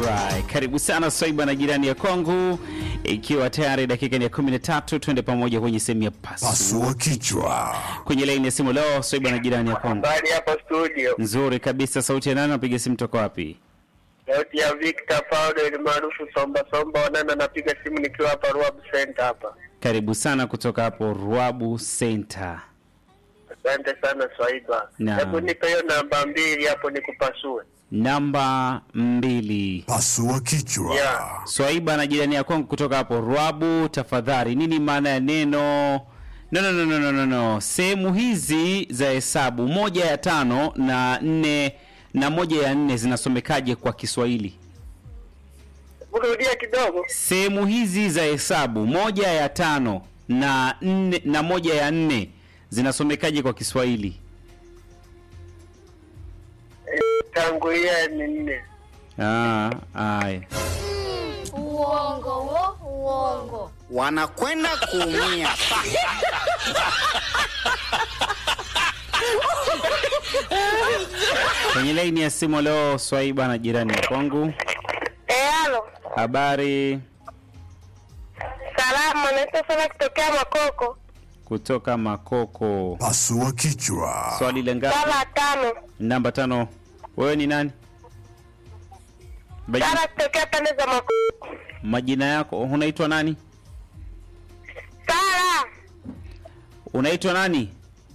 Alright, karibu sana Swaiba na jirani ya kwangu, ikiwa tayari dakika ni ya 13, twende pamoja kwenye sehemu ya pasu. Pasua kichwa. Kwenye laini ya simu leo Swaiba na jirani ya kwangu. Habari hapo studio. Nzuri kabisa, sauti ya nani? Napiga simu toka wapi? Sauti ya Victor Paulo ni maarufu Somba Somba Wanana, napiga simu nikiwa hapa Ruabu Center hapa. Karibu sana kutoka hapo Ruabu Center. Asante sana Swaiba. Naam. Hebu nipe hiyo namba mbili hapo nikupasue. Namba mbili. Pasua kichwa. Yeah. Swaiba na jirani ya kwangu kutoka hapo Ruabu, tafadhali, nini maana ya neno no, no, no, no, no, no, no. Sehemu hizi za hesabu moja ya tano na nne na moja ya nne zinasomekaje kwa Kiswahili? Rudia kidogo. Sehemu hizi za hesabu moja ya tano na nne na moja ya nne zinasomekaje kwa Kiswahili? Tangulia ni nne. Ah, aya. Uongo wo, uongo. wanakwenda kuumia. Kwenye laini ya simu leo Swaiba na jirani ya kwangu. Eh, halo. Habari Salama, naitwa sana kutokea Makoko. kutoka Makoko. Pasua kichwa. Swali la ngapi? Sala tano. Namba tano. Wewe ni nani? Maji- Sala kutokea pande za Makoko. Majina yako unaitwa nani? Sala. Unaitwa nani?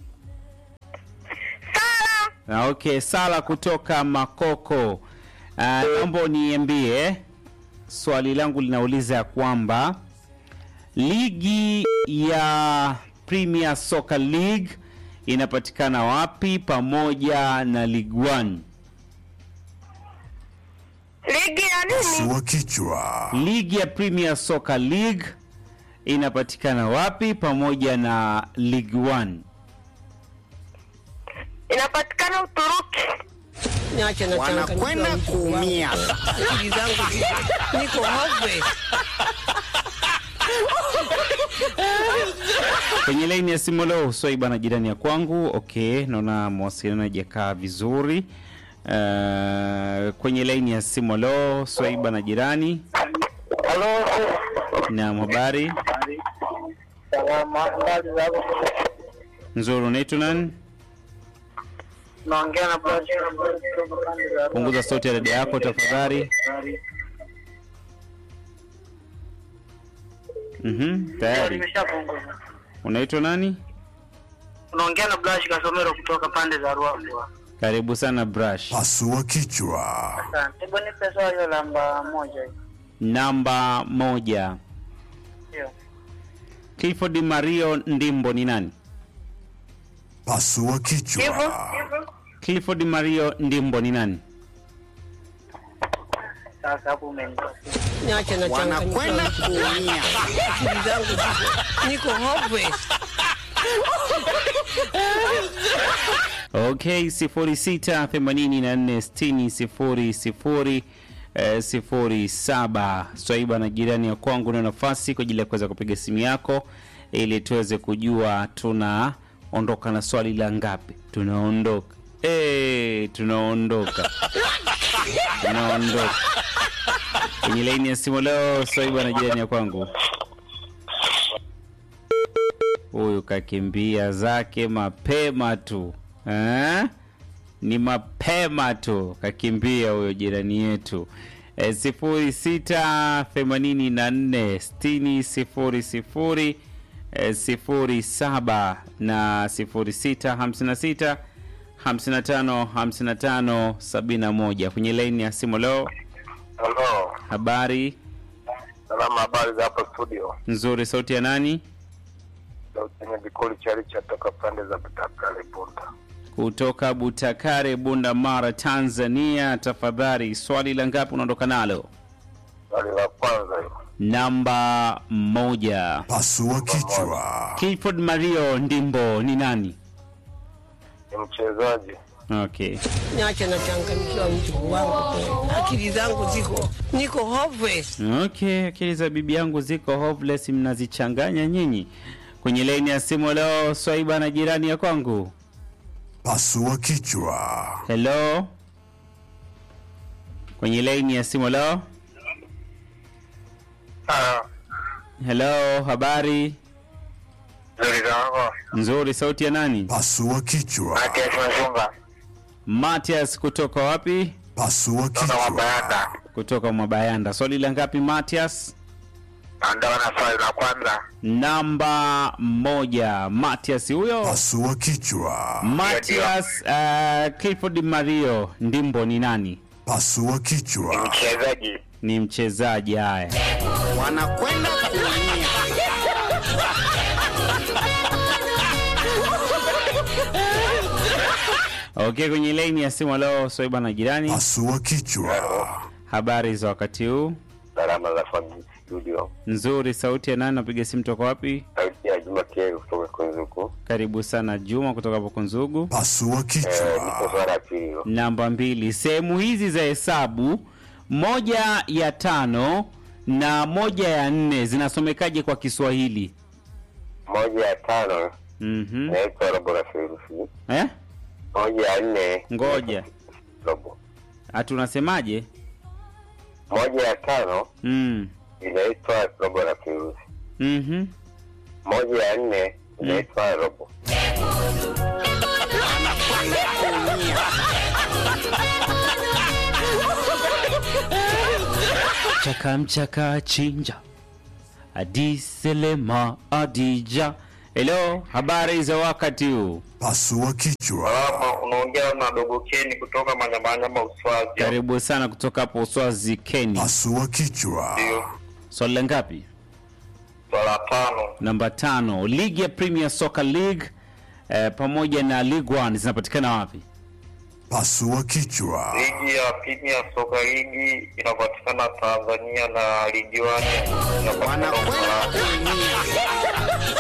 Sala. Ah, okay, Sala kutoka Makoko. Ah, Naomba uniambie swali langu linauliza ya kwamba ligi ya Premier Soccer League inapatikana wapi pamoja na League One? Ligi ya nini? Pasua kichwa. Ligi ya Premier Soccer League inapatikana wapi pamoja na League One? Inapatikana Uturuki. Niache na Wanakwenda changanyikiwa mtu kuumia. wangu. Akili zangu ziko- niko hopeless. Kwenye laini ya simu leo Swaiba na jirani ya kwangu. Okay, naona mawasiliano hajakaa vizuri. Uh, kwenye laini ya simu leo Swaiba na jirani. Halo. Naam, habari Salama. Habari za hapo? nzuri. Unaitwa nani? Naongea na Bwana kutoka pande za Ruabu. Punguza sauti ya redio yako tafadhali. Mhm, tayari. Nimeshapunguza. Unaitwa nani? Unaongea na Blash Kasomero kutoka pande za Ruabu. Karibu sana Brush. Pasua kichwa. Asante. Hebu nipe swali hiyo namba moja hiyo. Namba moja. Ndio. Clifford Mario Ndimbo ni nani? Pasua kichwa. Clifford Mario Ndimbo ni nani? Sasa hapo umenitoa. Niache na changanyikiwa Wanakwenda mtu wangu. kuumia. Akili zangu ziko- niko hopeless. Okay, 06 84 60 00 eh, 07. Swaiba na jirani ya kwangu na nafasi kwa ajili ya kuweza kupiga simu yako ili tuweze kujua tunaondoka na swali la ngapi. Tunaondoka eh, tunaondoka tunaondoka kwenye laini ya simu leo. Swaiba na jirani ya kwangu, huyu kakimbia zake mapema tu eh? ni mapema tu kakimbia huyo jirani yetu e, sifuri sita themanini na nne sitini sifuri sifuri e, sifuri saba na sifuri sita hamsini na sita hamsini na tano hamsini na tano sabini na moja kwenye laini ya simu leo. Halo. Habari Salama, habari za hapo studio. nzuri, sauti ya nani? Sauti yenye vikoli cha Richa toka pande za Butakale Bunda. Kutoka Butakare, Bunda Mara, Tanzania. Tafadhali, swali la ngapi unaondoka nalo? Swali la kwanza hilo. Namba moja. Pasua kichwa. Clifford Mario Ndimbo ni nani? Ni mchezaji. Okay. Niache na changanyikiwa mtu wangu. kweli. Akili zangu ziko niko hopeless. Okay, akili za bibi yangu ziko hopeless, mnazichanganya nyinyi. Kwenye laini ya simu leo Swaiba na jirani ya kwangu. Pasua kichwa. Hello. kwenye laini ya simu. Leo Ah, hello, habari nzuri zangu. nzuri. Sauti ya nani? Pasua kichwa. Matias Mashunga. Matias kutoka wapi? Pasua Toka kichwa. Mabayanda. Kutoka Mwabayanda. Swali la ngapi Matias? Ndio na swali la kwanza. Namba moja. Matias huyo. Pasua kichwa. Matias uh, Clifford Mario Ndimbo ni nani? Pasua kichwa. Mchezaji. Ni mchezaji. Haya, wanakwenda kuumia. okay. Kwenye laini ya simu leo Swaiba na jirani, Pasua kichwa. habari za wakati huu? Salama za family studio. Nzuri. Sauti ya nani? Napiga simu toka wapi? Sauti ya Juma Kieri kutoka Kunzuku. Karibu sana Juma kutoka hapo Kunzugu. Pasua Eh, kichwa. nipo swala ya pili hilo. Namba mbili, sehemu hizi za hesabu moja ya tano na moja ya nne zinasomekaje kwa Kiswahili? Moja ya tano Mhm. inaitwa robo na theluthi. Eh? Moja ya nne Ngoja. robo. Ati unasemaje? Moja ya tano Mm. inaitwa robo na theluthi. Mhm. Moja ya nne inaitwa robo. Chaka mchaka chinja. Adiselema Adija. Hello, habari za wakati huu? Pasua kichwa. Salama, unaongea na dogo Keni kutoka Manyamanyama Uswazi. Karibu sana kutoka hapo Uswazi Kenya. Pasua kichwa. Ndio. Swali la ngapi? Swala tano. Namba tano. Ligi ya Premier Soccer League eh, pamoja na League One zinapatikana wapi? Pasua kichwa. Ligi ya Premier Soka Ligi inapatikana Tanzania na ligi wani inapatikana wanakwenda Ufaransa. kuumia.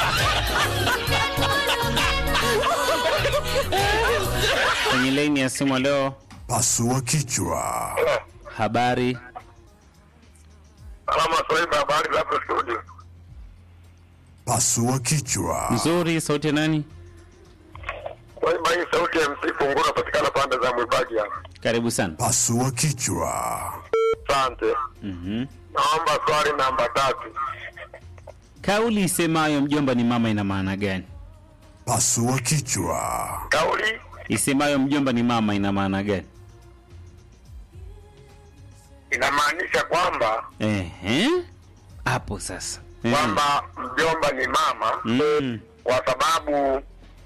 Kwenye laini ya simu leo, Pasua kichwa. habari Salama Swaiba, habari za hapo studio? Pasua kichwa. nzuri. Sauti ya nani? Swaiba, hii sauti ya MC Fungu inapatikana pande za Mwibagi hapa. Karibu sana. Pasua kichwa. Asante. Mhm. Naomba swali namba tatu. Kauli isemayo mjomba ni mama ina maana gani? Pasua kichwa. Kauli Isemayo mjomba ni mama ina maana gani? inamaanisha kwamba Ehe, hapo sasa. Ehe. kwamba mjomba ni mama Mm. kwa sababu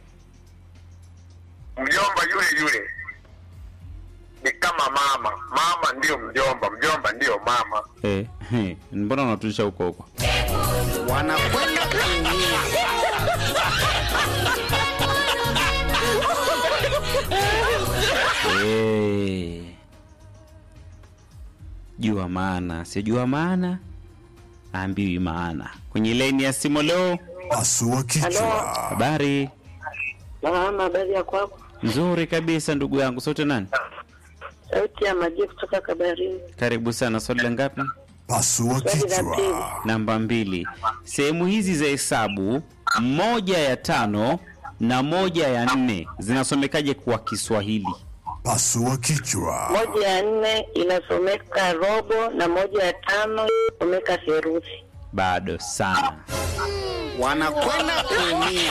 mjomba yule yule ni kama mama. Mama ndiyo mjomba, mjomba ndiyo mama. Eh, he, mbona unatulisha huko huko? wanakwenda kuumia. Eh. Jua maana, sijua maana, ambiwi maana. Kwenye laini ya simu leo, Pasua kichwa. habari Salama, habari ya kwako? nzuri kabisa ndugu yangu. Sote nani? Sauti ya maji kutoka Kabarini. Karibu sana. Swali la ngapi? Pasua Swali la pili. kichwa. Namba mbili. Sehemu hizi za hesabu moja ya tano na moja ya nne zinasomekaje kwa Kiswahili? Pasua kichwa. Moja ya nne inasomeka robo na moja ya tano inasomeka theruthi. Bado sana. wanakwenda kuumia.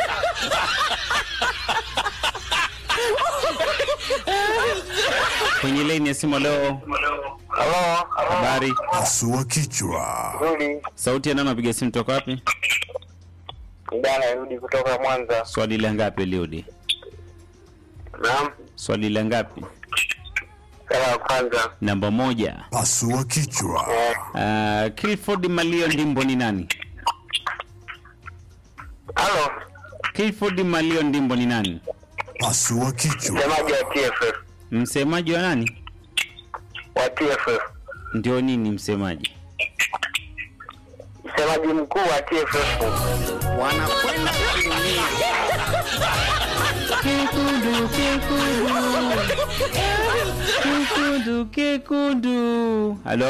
Kwenye laini ya simu leo, Halo, habari Pasua kichwa. nzuri. sauti ya nani? Napiga simu toka wapi? Kijana Yudi kutoka Mwanza. Swali la ngapi Eliudi? Naam, Swali la ngapi? kala ya kwanza. Namba moja. Pasua kichwa. Uh, Clifford Malio Ndimbo ni nani? Halo, Clifford Malio Ndimbo ni nani? Pasua kichwa. msemaji wa TFF. Msemaji wa nani? Wa TFF. Ndio nini msemaji? Msemaji mkuu wa TFF. wanakwenda kuumia. Kekundu, kekundu. Kekundu, kekundu. Halo.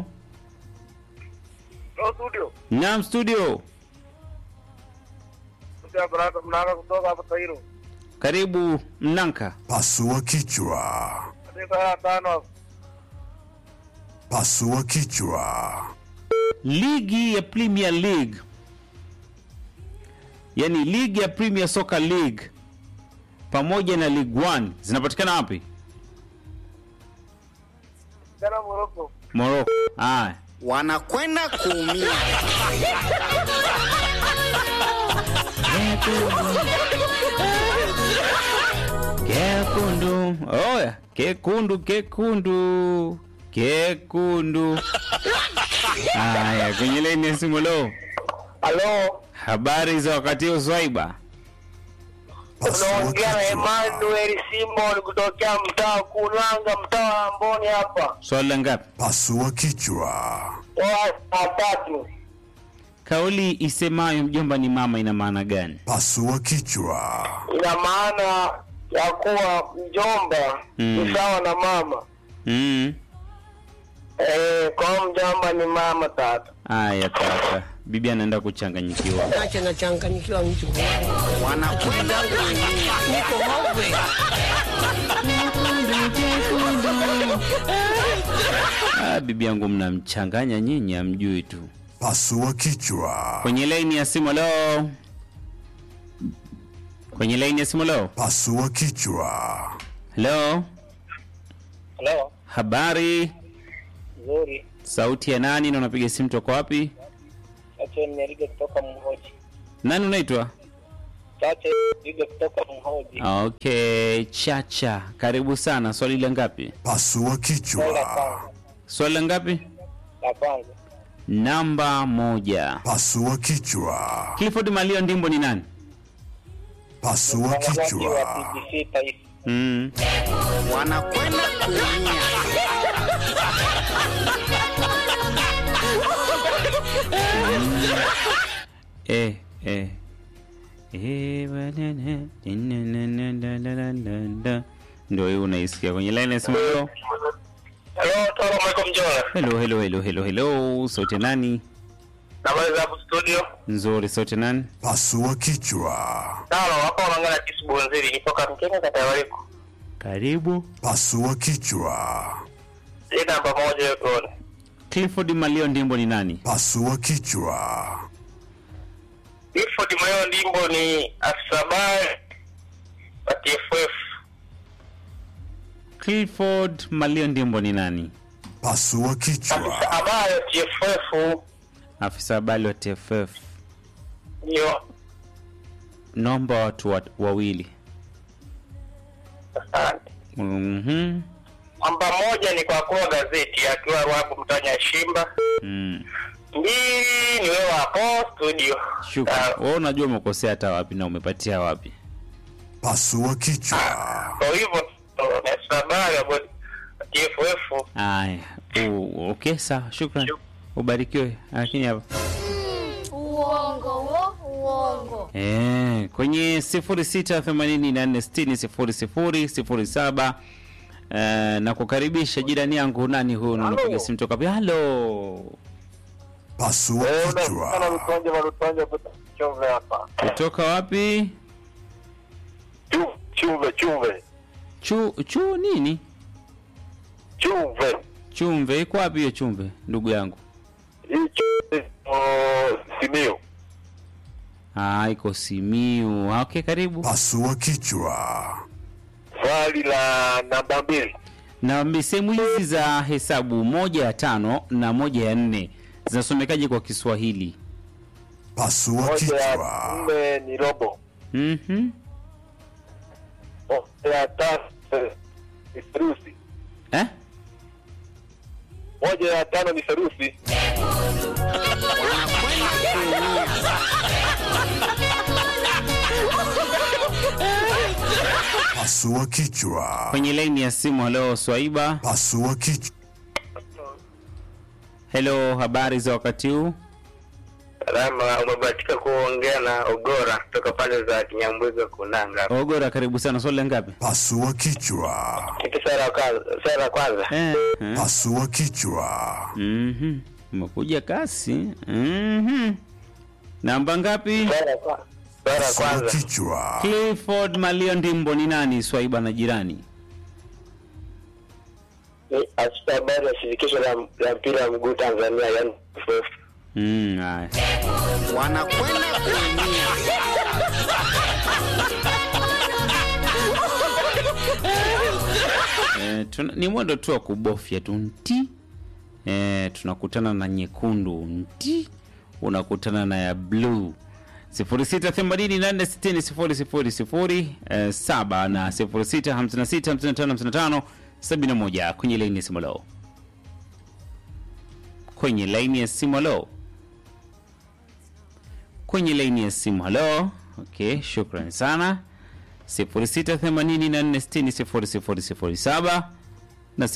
Hello studio. Naam studio. Kutoka Baraka Mnanga kutoka hapa Tairo. Karibu Mnanka. Pasua kichwa. Katika ya tano. Pasua kichwa. ligi ya Premier League, yani ligi ya Premier Soccer League pamoja na League 1 zinapatikana wapi? Sana Moroko. Morocco. Haya, wanakwenda kuumia. kekundu. Oya, kekundu, kekundu, kekundu. Haya, kwenye laini ya simu leo, Halo, habari za wakati huu Swaiba? Pasua unaongea na kichwa. Emmanuel Simon kutokea mtaa Kulanga, mtaa wa Amboni hapa. Swali la ngapi? Pasua kichwa. Watatu. Kauli isemayo mjomba ni mama ina maana gani? Pasua kichwa. Ina maana ya kuwa mjomba Mm. ni sawa na mama. Mm. Eh, kwa hiyo mjomba ni mama tata. Aya tata, bibi anaenda kuchanganyikiwa. Acha nachanganyikiwa mtu wangu. wanakwenda kuumia. Niko hove. Ah, bibi yangu mnamchanganya nyinyi, amjui tu. Pasua kichwa. Kwenye laini ya simu leo, kwenye laini ya simu leo, Pasua kichwa. leo, Halo, habari, nzuri. sauti ya nani na unapiga simu toka wapi? Acha nirige kutoka Mhoji. Nani unaitwa? Chache nirige kutoka Mhoji. Okay, Chacha, karibu sana. Swali la ngapi? Pasua kichwa. Swali la ngapi? La kwanza. Namba moja. Pasua kichwa. Clifford Malio Ndimbo ni nani? Pasua Mwangaji wa kichwa. BBC Taifa. Mm. wanakwenda kuumia. Eh, eh. Eh, banana, dinananananananda. Ndio hiyo unaisikia kwenye line ya simu leo. Halo, salamu alaikum Jola. Hello, hello, hello, hello, hello. Sauti nani? Habari za hapo studio? Nzuri, sauti nani? Pasua kichwa. Tano, hapa unaongea na Kisu Bonzeri, nipoka Mkenya kata ya Wariko. Karibu. Pasua kichwa. Hii namba moja yuko. Clifford Malio Ndimbo ni nani? Pasua kichwa. Clifford Mayo Ndimbo ni afisa habari wa TFF. Clifford Malio Ndimbo ni nani? Pasua Afisa kichwa. habari wa TFF Afisa habari wa TFF. ndio. Naomba watu wa, wawili. Asante. Mhm. Namba moja ni kwa kuwa gazeti akiwa Rwabu Mtanya Shimba. Mm. Mbili ni wewe hapo studio. Shukrani. Ah, Wewe unajua umekosea hata wapi na umepatia wapi? Pasua kichwa. Kwa hivyo ni afisa habari wa TFF. Aya. u- Okay, sawa. Shukrani. Ubarikiwe. Lakini hapa Uongo wo, uongo. Eh, kwenye 0684600007 eh, na kukaribisha jirani yangu nani huyu na unapiga simu toka wapi? Halo. Pasua Sana kichwa. Lutonje wa Lutonje kutoka Chumve hapa. Kutoka wapi? Chu- Chumve, Chumve. Chu chu nini? Chumve. Chumve iko wapi hiyo chumve ndugu yangu? Hii Chumve oh, Simiyu. Ah, iko Simiu. Ah, Okay, karibu. Pasua kichwa. Swali la namba mbili. Na sehemu hizi za hesabu moja ya tano na moja ya nne zinasomekaje kwa Kiswahili? Pasua Moja ya kichwa. nne ni robo. Mhm. Moja ya tano ni serusi. Eh? Moja ya tano ni serusi. wanakwenda kuumia. Pasua kichwa. Kwenye laini ya simu leo Swaiba. Pasua kichwa. Hello, habari za wakati huu? Salama, umebahatika kuongea na Ogora kutoka pande za Kinyambuzi Kunanga. Ogora, karibu sana. Swali la ngapi? Pasua kichwa. Kitu sara ya kwanza, sara ya kwanza. Eh. eh. Pasua kichwa. Mhm. Umekuja kasi. Mhm. Namba ngapi? Sara ya kwanza. Sara ya Pasua kwanza. kichwa. Clifford Malio Ndimbo ni nani? Swaiba na jirani. Ni afisa habari habari ya shirikisho la la mpira wa miguu Tanzania yani FF. Mm, haya. wanakwenda kuumia Eh, tuna, ni mwendo tu wa kubofya tu nti eh, tunakutana na nyekundu nti unakutana na ya bluu 0688600007 eh, saba na 0656555571 kwenye laini ya simu leo kwenye laini ya simu leo kwenye laini ya simu halo okay shukran sana 0684600007 na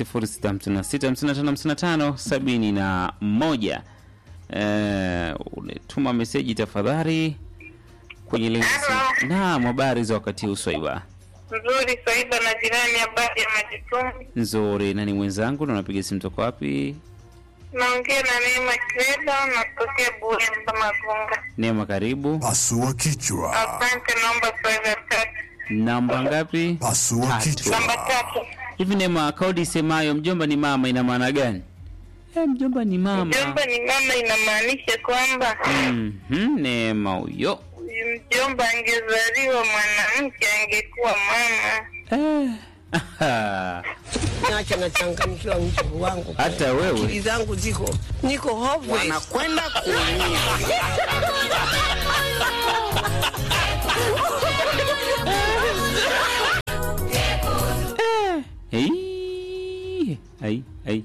0656555571 eh, unetuma meseji tafadhali kwenye laini ya simu naam habari za wakati huu swaiba Nzuri Swaiba na jirani, habari ya majukumu. nzuri nani mwenzangu na unapiga simu toka wapi Naongea na Neema Kreda, natokea Buemba Magunga. neema karibu Pasua kichwa. Asante, naomba Swaiba tatu. namba ngapi Pasua Tatu. kichwa. Namba tatu. hivi neema kaudi isemayo mjomba ni mama ina maana gani eh, mjomba ni mama Mjomba ni mama, inamaanisha kwamba Mhm, neema huyo huyu mjomba angezaliwa mwanamke angekuwa mama. eh. aha. Niache nachanganyikiwa mjukuu wangu. hata wewe Akili zangu ziko niko hopeless. wanakwenda kuumia Hey. Ai, ai.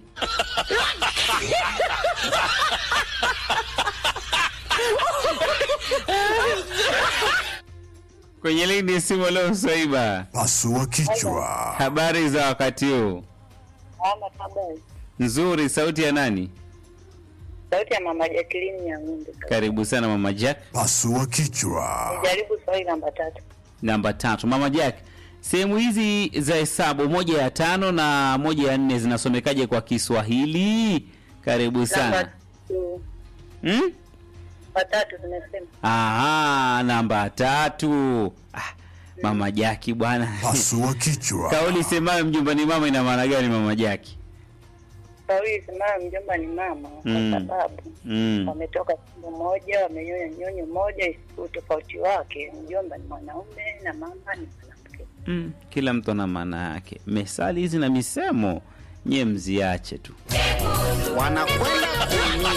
kwenye lini simu leo Swaiba, Pasua kichwa. habari za wakati huu? Ama habari. Nzuri. Sauti ya nani? Sauti ya mama Jacqueline ya ng'ombe. Karibu sana mama Jack. Pasua kichwa. Jaribu swali namba tatu. Namba tatu, mama Jack, sehemu hizi za hesabu moja ya tano na moja ya nne zinasomekaje kwa Kiswahili? Karibu sana. Namba tu. Hmm? Namba tatu tumesema. Aha, namba tatu. Ah, mama Jaki bwana. Pasua kichwa. Kauli semayo mjomba ni mama ina maana gani mama Jaki? Kauli semayo mjomba ni mama kwa Mm. sababu Mm. wametoka tumbo moja, wamenyonya nyonyo moja, isipo tofauti wake. Mjomba ni mwanaume na mama ni mwanamke. Mm. Kila mtu ana maana yake. Mesali hizi na misemo nye mziache tu. wanakwenda kuumia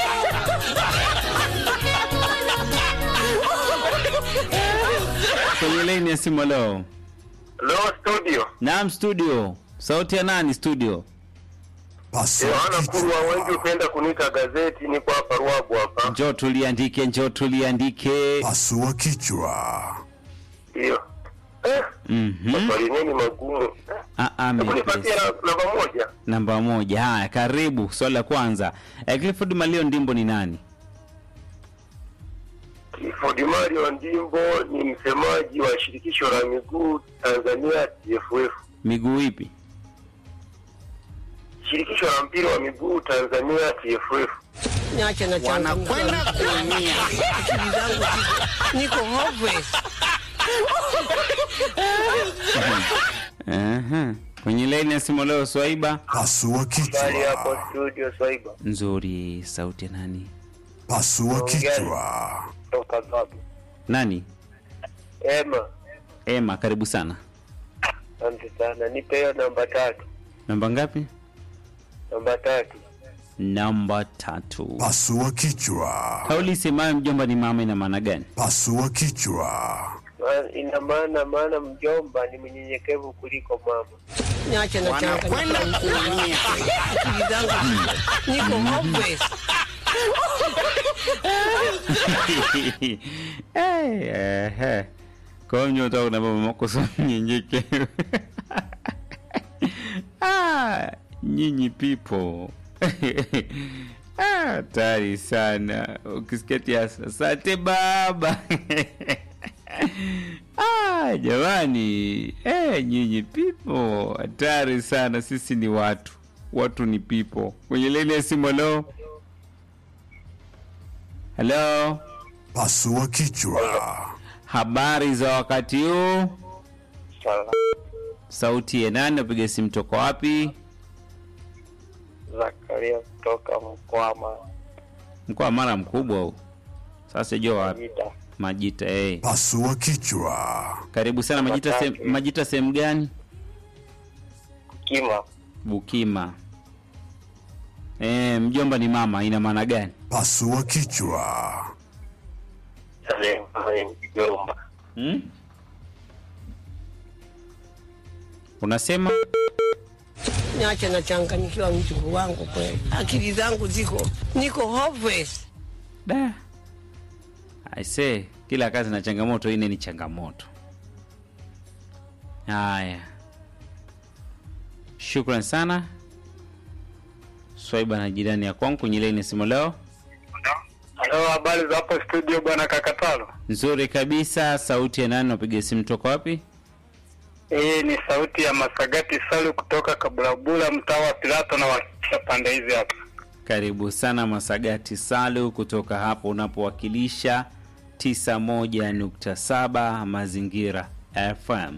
Kwenye laini ya simu leo. Leo studio. Naam studio. Sauti ya nani studio? Pasua Yohana Kurwa, wengi kichwa. hupenda kuniita gazeti, niko hapa Ruabu hapa. Njoo tuliandike, njoo tuliandike. Pasua kichwa. Ndio. Eh, Mhm. maswali nini magumu. Ah, ah, Hebu nipatie mepesi. na- namba moja. Namba moja. Haya, karibu. Swali la kwanza. Eh, Clifford Malio Ndimbo ni nani? Clifford Mario Ndimbo ni msemaji wa shirikisho la miguu Tanzania TFF. Miguu ipi? Shirikisho la mpira wa miguu Tanzania TFF. Niache nachanganyikiwa. wanakwenda kuumia Akili zangu ziko niko hopeless. Aha. Kwenye laini ya simu leo Swaiba. Pasua Bali hapo kichwa. studio Swaiba. Nzuri, sauti ya nani? Pasua kichwa. Toka gapi? Nani? Ema, Ema, karibu sana. asante sana. Nipe hiyo namba tatu. Namba ngapi? Namba tatu. Namba tatu. Pasua kichwa. Kauli semayo mjomba ni mama ina maana gani? Pasua kichwa. Ma- Ina maana maana mjomba ni mnyenyekevu kuliko mama. Niache wanakwenda nachanganyikiwa. kuumia Akili zangu ziko niko hopeless. Eh, eh, eh. Kwa hiyo nyota una baba makosa mnyenyekevu. ah, nyinyi people. ah, hatari sana. Ukisikia tiasa, asante baba. ah, jamani. Eh, nyinyi people. Hatari sana. Sisi ni watu. Watu ni people. Kwenye leni ya simu leo. Hello. Pasua kichwa. Habari za wakati huu? Sala. Sauti ya nani? Napiga simu toka wapi? Zakaria kutoka Mkwama Mkoa wa Mara mkubwa huu. Sasa jua wapi? Majita. Majita eh. Pasua kichwa. Karibu sana Majita se, Asante. Majita sehemu gani? Kima Bukima. Eh, mjomba ni mama ina maana gani? Pasua kichwa. Mjomba. Hmm? Unasema Niache nachanganyikiwa mjukuu wangu kweli, akili zangu ziko niko hopeless. da. I say kila kazi na changamoto, ine ni changamoto. Haya, shukran sana Swaiba na jirani ya kwangu kwenye laini ya simu leo. Halo, habari za hapo studio bwana Kakatalo? Nzuri kabisa. Sauti ya nani? Napiga simu toka wapi? Hii ni sauti ya Masagati Salu kutoka Kabulabula, mtaa wa Pilato na wakisha pande hizi hapa. Karibu sana Masagati Salu kutoka hapo unapowakilisha 91.7 Mazingira FM.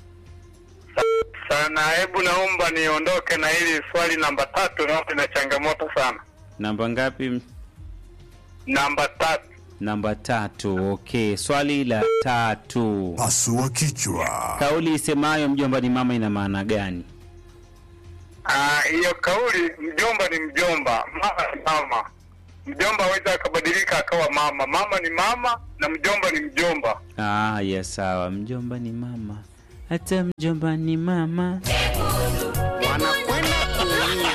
Sana, hebu naomba niondoke na hili swali namba tatu, naomba ina changamoto sana. Namba ngapi? Namba tatu, Namba tatu. Okay, swali la tatu. Pasua kichwa. Kauli isemayo mjomba ni mama ina maana gani? Ah, hiyo kauli mjomba ni mjomba, mama ni mama. Mjomba aweza akabadilika akawa mama, mama ni mama na mjomba ni mjomba. Ah, ya sawa. Mjomba ni mama, hata mjomba ni mama. wanakwenda kuumia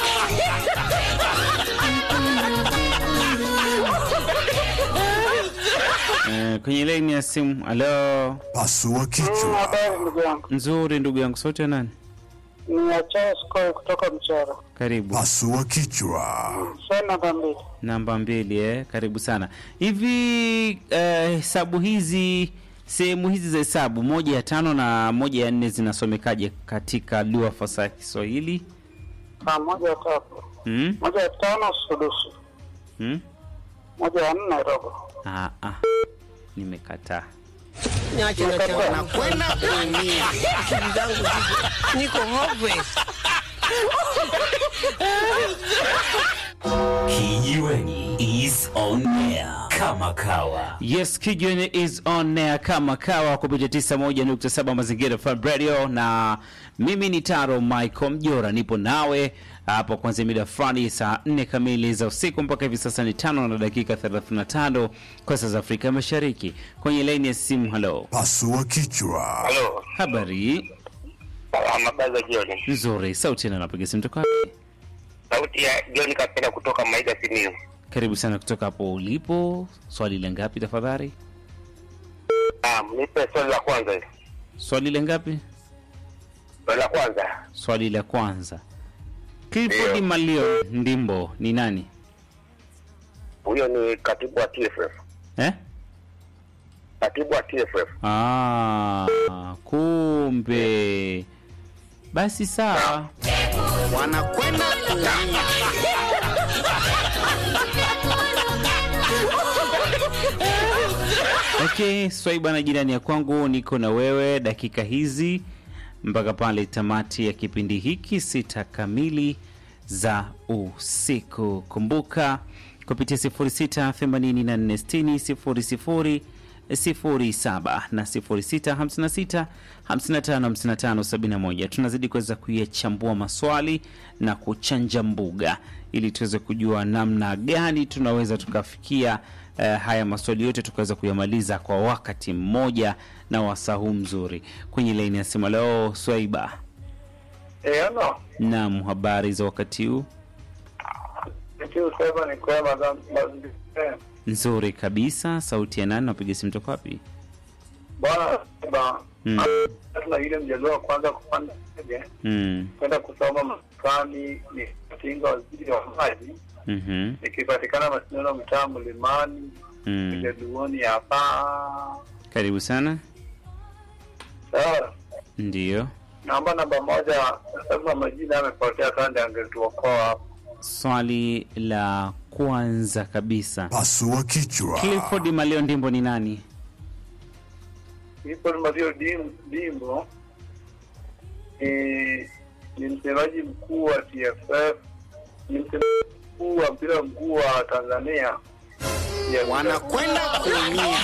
Eh, kwenye laini ya simu. Halo, Pasua kichwa. ndugu yangu, nzuri ndugu yangu, sauti ya nani? ni Achao Skoy kutoka Mchoro. Karibu. Pasua kichwa. Swali namba mbili. Namba mbili eh, karibu sana. Hivi eh, hesabu hizi sehemu hizi za hesabu moja ya tano na moja ya nne zinasomekaje katika lugha fasaha ya Kiswahili? Ah, moja ya tatu, Hmm? moja ya tano sudusu, Hmm? moja ya nne robo. Ah, ah. Nimekataa. Niache nachanganyikiwa, wanakwenda kuumia akili zangu ziko niko hopeless. Kijiweni is on air kama kawa. Yes, Kijiweni is on air kama kawa kupitia 91.7 Mazingira FM Radio, na mimi ni Taro Michael Mjora, nipo nawe hapo kuanzia mida fulani saa 4 kamili za usiku mpaka hivi sasa ni tano na dakika 35 kwa saa za Afrika Mashariki. Kwenye laini ya simu, halo, Pasua kichwa. Halo, habari habari za jioni. nzuri, sauti na napiga simu toka wapi? Sauti ya John Kapenda kutoka Maida Simiyu. Karibu sana kutoka hapo ulipo. Swali la ngapi tafadhali? Ah, nipe swali la kwanza hili. Swali la ngapi? Swali la kwanza. Swali la kwanza. Clifford Ndio. Malio Ndimbo ni nani? Huyo ni katibu wa TFF. Eh? Katibu wa TFF. Ah, kumbe. Basi sawa. wanakwenda kuumia Okay, Swaiba na jirani ya kwangu, niko na wewe dakika hizi mpaka pale tamati ya kipindi hiki sita kamili za usiku. Kumbuka kupitia 06846000 07 na 0656 555571 tunazidi kuweza kuyachambua maswali na kuchanja mbuga ili tuweze kujua namna gani tunaweza tukafikia eh, haya maswali yote tukaweza kuyamaliza kwa wakati mmoja na wasahu mzuri kwenye laini ya simu leo swaiba Eh, ano. nam habari za wakati huu Nikiwa sema ni kwema za mazingira. nzuri kabisa sauti ya nani napiga simu toka wapi Bwana ba Mm. tuna ile mjadala wa kwanza kupanda ndege mm. kwenda kusoma Marekani ni katinga waziri wa maji mhm, ikipatikana Masindano mtaa Mlimani mm. Jaduoni hapa. karibu sana Sawa, ndiyo naomba namba moja, sasa majina yamepotea kande, angetuokoa hapo. swali la kwanza kabisa Pasua kichwa. clifford malio ndimbo ni nani Clifford Mario Dim- Dimbo ni ni msemaji mkuu wa TFF ni msemaji mkuu wa mpira mkuu wa Tanzania. Yes, wanakwenda kuumia.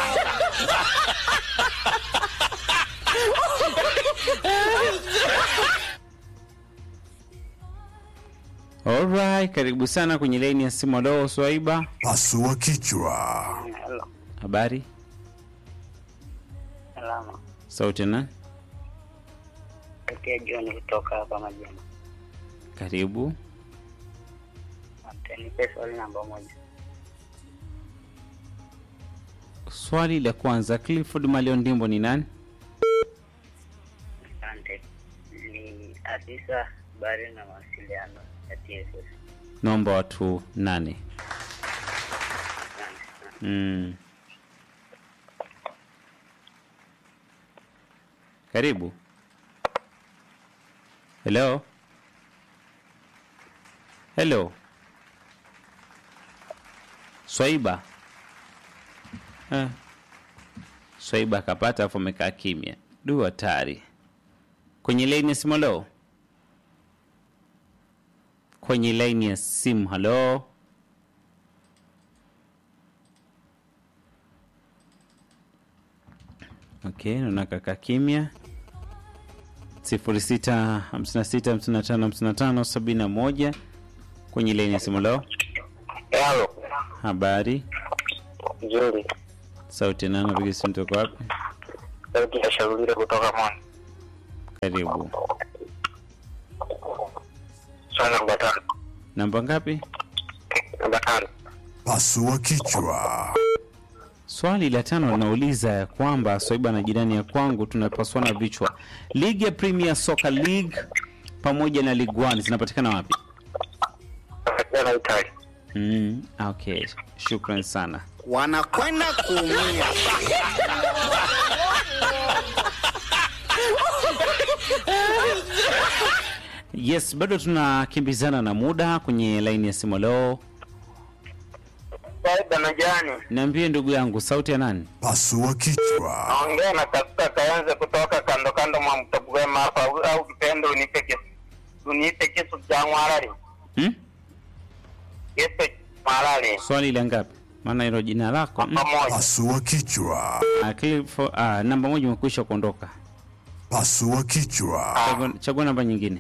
Alright, karibu sana kwenye laini ya simu. Leo Swaiba, Pasua kichwa. Halo, habari? salama. Sauti na Tokea John kutoka hapa Majema. karibu. Asante, nipe swali namba moja. Swali la kwanza, Clifford Malion Ndimbo ni nani? Asante. Ni afisa habari na mawasiliano ya TSS. Naomba watu nane. Asante. Mm. Karibu. Hello. Hello. Swaiba. Eh. Swaiba akapata afu amekaa kimya. Du hatari. Kwenye laini ya simu halo. Kwenye laini ya simu halo. Okay, naona kaka kimya. 0656555571 kwenye laini ya simu leo. Halo, Habari, nzuri. sauti nani? Napiga simu toka wapi? Sauti ya Shaurire kutoka Mwana. Karibu. Swali namba tano. Namba ngapi? Namba tano. Pasua kichwa. Swali la tano linauliza ya kwamba Swaiba na jirani ya kwangu tunapaswana vichwa. Ligi ya Premier Soccer League pamoja na League One zinapatikana wapi? Jana Itali. Mm, okay. Shukran sana. wanakwenda kuumia. Yes, bado tunakimbizana na muda kwenye laini ya simu leo. Saida na Jani. Niambie ndugu yangu, sauti ya nani? Pasua kichwa. Naongea na tafuta kaanze kutoka kando kando mwa mtabwema hapa au- au kipendo unipe kisu. Unipe kisu cha mwarari. Hmm? Kisu mwarari. Swali la ngapi? Maana hilo jina lako mm. Pamoja. Pasua kichwa. Ah, Clifford, ah, namba moja umekwisha kuondoka. Pasua kichwa. Chagua, chagua namba nyingine.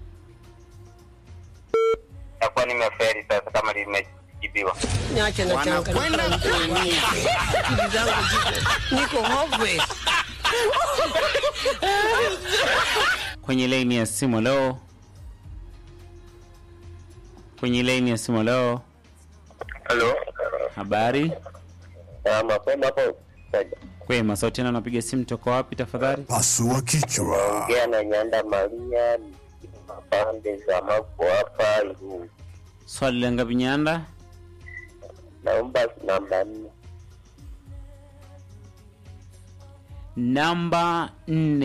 Takuwa nimeferi sasa kama limejibiwa. Niache na changa Wanakwenda kuumia. akili zangu ziko niko hopeless. Kwenye laini ya simu leo. Kwenye laini ya simu leo. Halo. Habari? Ah, mapema hapo. Kwema, sauti na napiga simu toka wapi tafadhali? Pasua kichwa. Ongea na Nyanda Maria pande za Mako hapa Igunga. Swali la ngapi Nyanda? Naomba namba nne. Namba nne.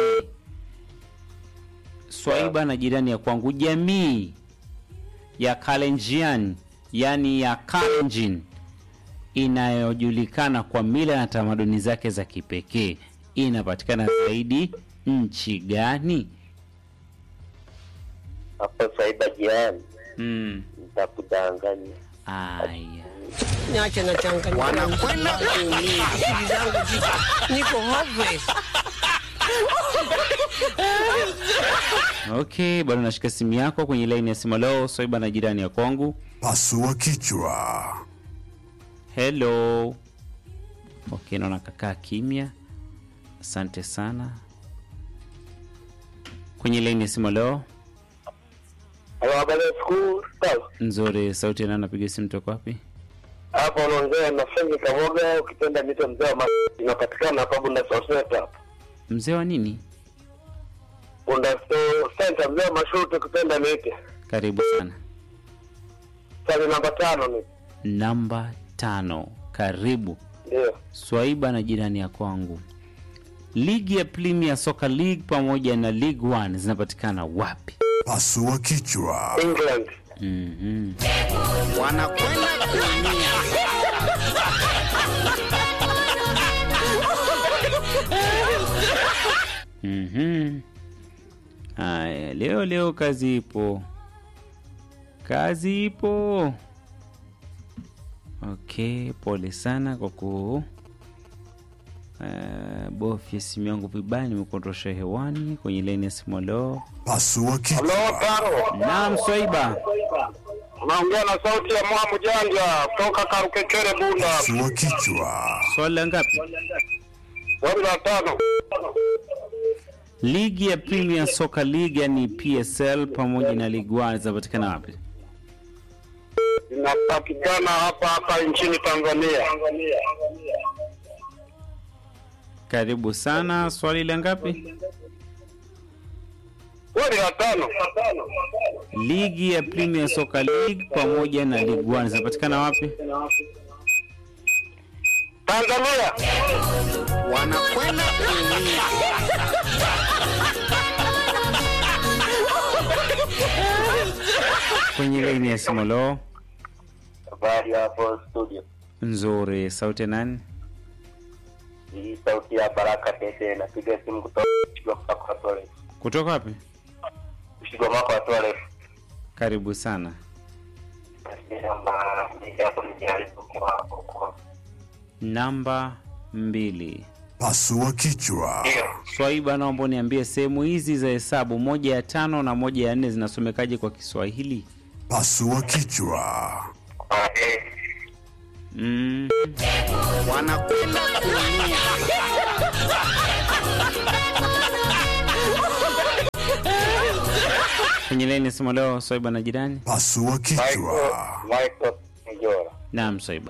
Swaiba na jirani ya kwangu, jamii ya Kalenjian, yani ya Kalenjin, inayojulikana kwa mila na tamaduni zake za kipekee, inapatikana zaidi nchi gani? Hapo Saida jiani Mm. nitakudanganya. Aya. Niache na changa Wanakwenda kuumia. akili zangu ziko niko hopeless. Okay, bado nashika simu yako kwenye laini ya simu. Leo Swaiba na jirani ya kwangu. Pasua kichwa. Hello. Okay, naona kakaa kimya. Asante sana. Kwenye laini ya simu leo Halo, habari ya siku sawa. nzuri. Sauti ya nani? Napiga simu toka wapi? Hapo unaongea na Fengi Kamoga, ukipenda mito mzee wa ma- inapatikana hapa Bunda Soseta hapa. Mzee wa nini? Bunda Sto- Center, mzee wa mashuti, ukipenda niite. Karibu sana. Swali namba tano ni Namba tano. Karibu. ndio. Swaiba na jirani ya kwangu. Ligi ya Premier Soccer League pamoja na League One zinapatikana wapi? Pasua kichwa. England. Mhm. Wanakwenda kuumia. Mhm. Haya, leo leo kazi ipo, kazi ipo. Okay, pole sana kwa ku uh, bofya simu yangu vibaya, nimekuondosha hewani kwenye laini ya simu. Leo Pasua kichwa. Halo, Taro. naam, Swaiba, Unaongea na sauti ya Mwamu Janja kutoka Karukekere Bunda. Pasua kichwa. swali la ngapi? Swali la tano. Ligi ya Premier Soccer League yani PSL pamoja na Ligue 1 zinapatikana wapi? Inapatikana hapa hapa nchini Tanzania. Karibu sana. Swali la ngapi? Swali la tano. Ligi ya Premier Soccer League pamoja na Ligue 1 zinapatikana wapi? Tanzania. wanakwenda kuumia Kwenye laini ya simu. Leo Habari hapo studio. nzuri. Sauti ya nani? Hii sauti ya Baraka Tete napiga simu kutoka Kigoma kwa Tole. Kutoka wapi? Kigoma kwa Tole. Karibu sana. Namba mbili. Pasua kichwa. Swaiba, naomba uniambie sehemu hizi za hesabu moja ya tano na moja ya nne zinasomekaje kwa Kiswahili? Pasua kichwa. Mm, wanakwenda kuumia kwenye laini ya simu leo Swaiba na jirani. Pasua kichwa. Michael Mjora. Naam, Swaiba.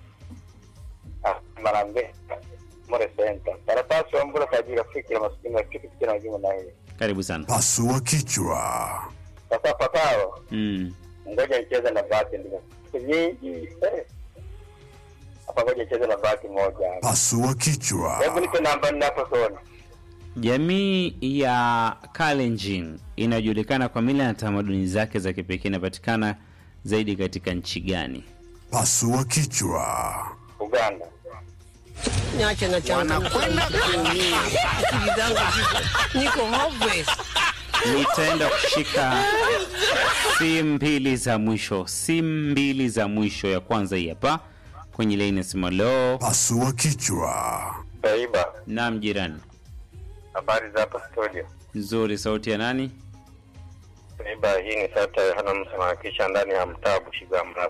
Marambe. More Center. Karatasi wa mbula kwa ajili ya fikira maskini na kitu kitu na juma na hili. Karibu sana. Pasua kichwa. Sasa patao. Mm. Ngoja nicheze na bahati ndio. Siku nyingi. eh. Hapa ngoja nicheze na bahati moja. Pasua kichwa. Hebu nipe namba nne hapo soni. Jamii ya Kalenjin inayojulikana kwa mila na tamaduni zake za kipekee inapatikana zaidi katika nchi gani? Pasua kichwa. Uganda. Niache na changa wanakwenda kuumia akili zangu ziko niko hopeless. Nitaenda kushika simu mbili za mwisho, simu mbili za mwisho. Ya kwanza hii hapa kwenye laini ya simu. Leo Pasua kichwa. Taiba. naam, jirani. Habari za hapa studio. Nzuri, sauti ya nani? Taiba hii ni sauti ya Yohana Msema kisha ndani ya mtaa Bushiga Mrabu.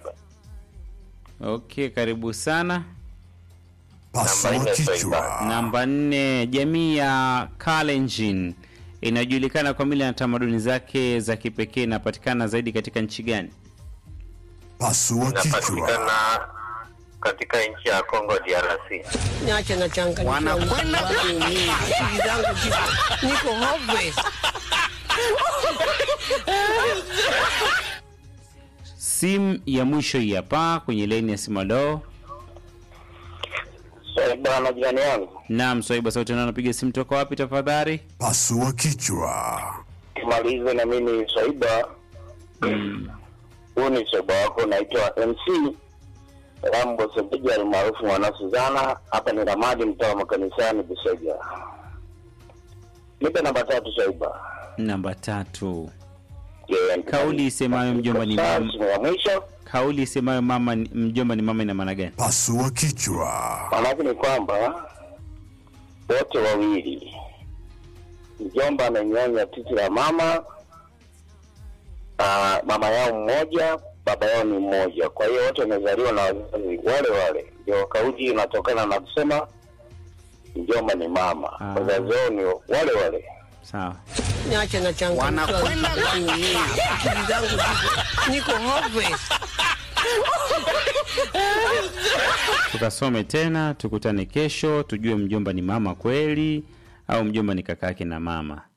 Okay, karibu sana. Pasua Namba nne, kichwa. Namba nne, jamii ya Kalenjin inajulikana kwa mila na tamaduni zake za kipekee inapatikana zaidi katika nchi gani? Pasua kichwa. Inapatikana katika nchi ya Congo DRC. Niache na changa wanakwenda kuumia akili zangu ziko niko hopeless. Simu ya mwisho hii hapa kwenye laini ya simu. Leo Taiba na jirani yangu. naam, Swaiba, sauti nani anapiga simu toka wapi tafadhali? Pasua kichwa. Tumalize na mimi Swaiba. Huu ni Swaiba wako naitwa MC Rambo Sebeja almaarufu mwana Suzana. Hapa ni Ramadi mtaa wa makanisani Buseja. Nipe namba tatu Swaiba. Namba tatu, Yeah, kauli isemayo mjomba ni Sasa, mama, simu ya mwisho kauli isemayo mama ni- mjomba ni mama ina maana gani? Pasua kichwa. maanake ni kwamba wote wawili mjomba amenyonya titi la mama uh, mama yao mmoja baba yao ni mmoja kwa hiyo wote wamezaliwa na wazazi wale wale ndio kauli inatokana na kusema mjomba ni mama Ah. wazazi wao ni wale wale Sawa. Niache na changa wanakwenda kuumia akili zangu ziko niko hopeless. Tukasome tena, tukutane kesho, tujue mjomba ni mama kweli au mjomba ni kakake na mama.